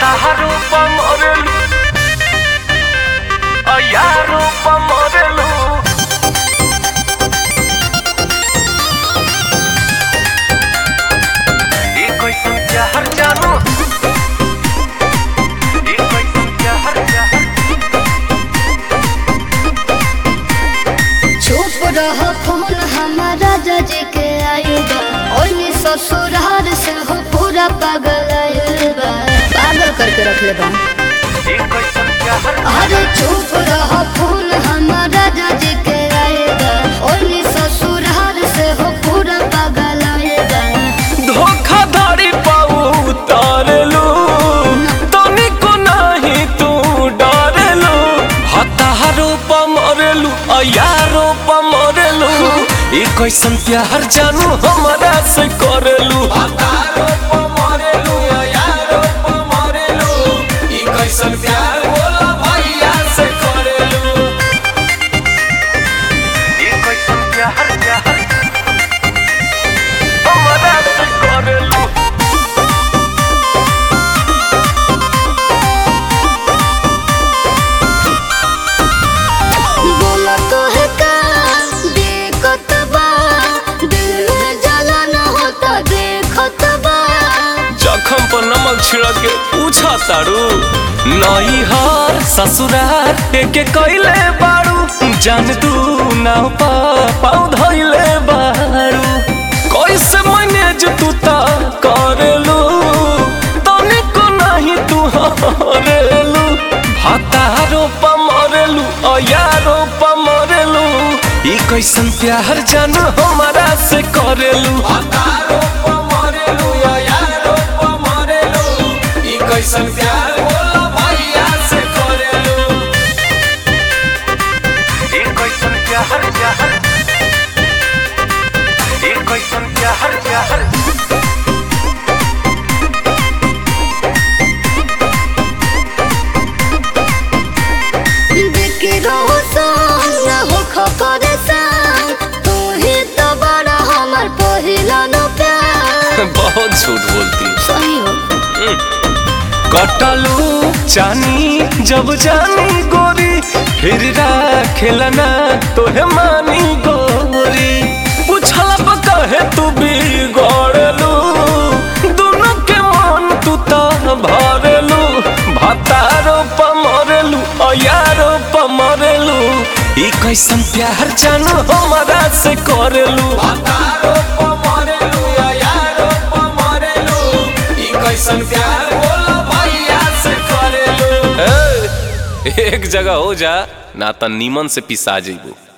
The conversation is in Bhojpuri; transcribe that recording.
Ayaru pamorelu Ayaru pamorelu ये कोई समझा हर जानू ये कोई समझा हर जानू चुप रह फोन हमारा जज के आयुबा ओइनी ससुरार से हो पूरा पागल आयुबा पागल करके रख ले बा ये कोई समझा हर अरे चुप रह फोन हमारा जज के आयुबा ओइनी ससुरार से हो पूरा पागल आयुबा धोखाधड़ी पाऊ उतारलू तनिको नहीं तू डरलू हतारो पमरलू अयारो पमरलू ई कैसन प्यार जानू हमरा से करलू हतारो पमरलू अयारो पमरलू ई कैसन प्यार बोला भैया से करलू ई कैसन प्यार प्यार हमरा से करलू बोला तो है का देखत बा दिल में जलन होता देखत बा जखम पर नमक छिड़क के पूछा तारू नई हार ससुरार एके कैले बारू जान तू नाव पा पाऊ धइले बारू कैसे मैनेज तू ता करेलू तनिको नहीं तू हरेलू भातारो पमरेलू अयारो पमरेलू ई कैसन प्यार जानू हमारा से करेलू भातारो पमरेलू अयारो पमरेलू ई कैसन प्यार बोला भैया से करेलू ई कैसन प्यार प्यार ई कैसन प्यार प्यार देखे रहो सन हो खपर सन तू ही तो बड़ा हमर पहिला नो प्यार बहुत झूठ बोलती सही हो कटलू चानी जब जानी गोरी फिर खेलना तोहे मानी गोरी पूछला पर कहे तू भी गड़लू दोनों के मन तू तो भरलू भतारो पमरलू अयारो पमरलू ई कैसन प्यार जानू हमारा से करलू भतारो पमरलू अयारो पमरलू ई कैसन प्यार बोला भैया से करेलू एक जगह हो जा ना त नीमन से पिसा जइबू